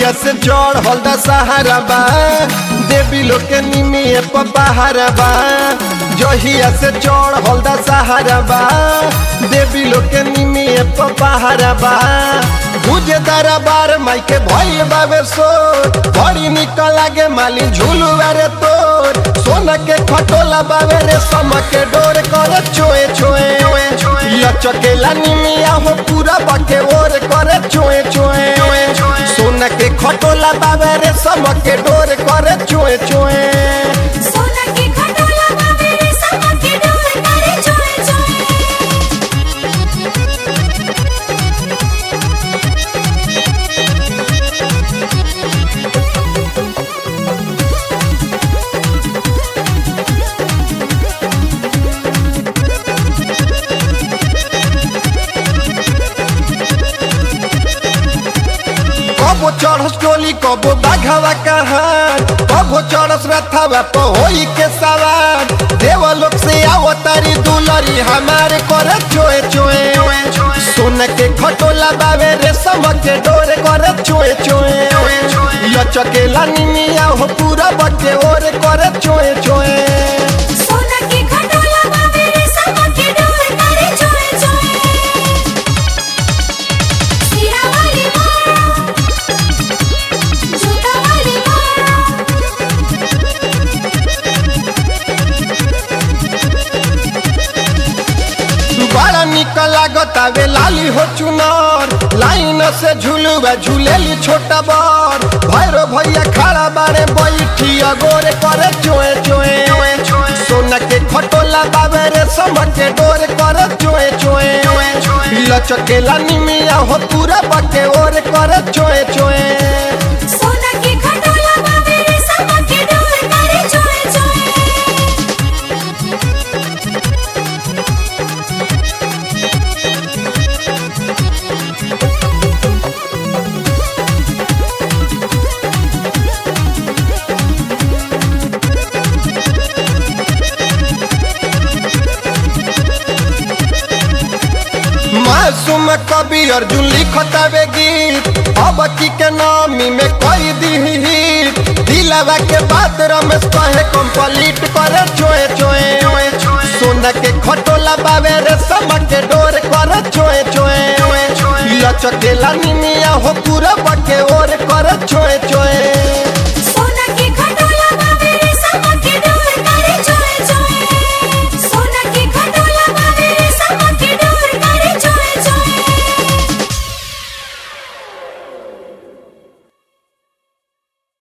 जहिया से चढ़ल द सहारा बा देवी लोग के निमिए पहारा बा जहिया से चढ़ल द सहारा बा देवी लोग के निमिए पहारा बा भुजे दरबार माई के भइल बाबे सो बड़ी निकल लागे माली झूलुआ रे तोर सोना के खटोला बाबे रे सम के डोर करे चोए चोए लचकेला निमिया हो पूरा बके ओर करे चोए चोए सोना के खटोला बाबे रे सम के डोर करे चोए चोए सोना के खटोला बाबे रे समा के डोर करे चोए चोए कबो चढ़स टोली कबो बाघावा कहार कबो चढ़स रथावा तो होई के सवार देव लोग से आओ तारी दुलरी हमारे करे चोए चोए सोना के खटोला बाबे रे सम के डोरे करे चोए चोए लचकेला निमिया हो पूरा बके ओरे करे चोए चोए सोना के खटोला बाबे रे समा के डोर करे चोए चोए सीरा वाली माँ जूता वाली माँ बड़ा निक लागत आवे लाली हो चुनार लाइन से झूलुआ झूलेली छोटा बर भैरो भैया खड़ा बारे बैठी अगोरे करे चोए चोए सोना के खटोला बाबे रे समझ के डोरे करे चोए चोए लचकेला निमिया हो पूरा बके ओरे करे चोए चोए सोना के खटोला बाबे रे समा के डोर करे चोए चोए मासूम कवि अर्जुन लिखतावे गीत अब की के नामी में कोई दी हिट दिलवा के बात रमेश कहे कंप्लीट करे चोए चोए सोना के खटोला बाबे रे सम के डोर करे चोए चोए लचकेला निमिया हो पूरा बके ओर करे चोए चोए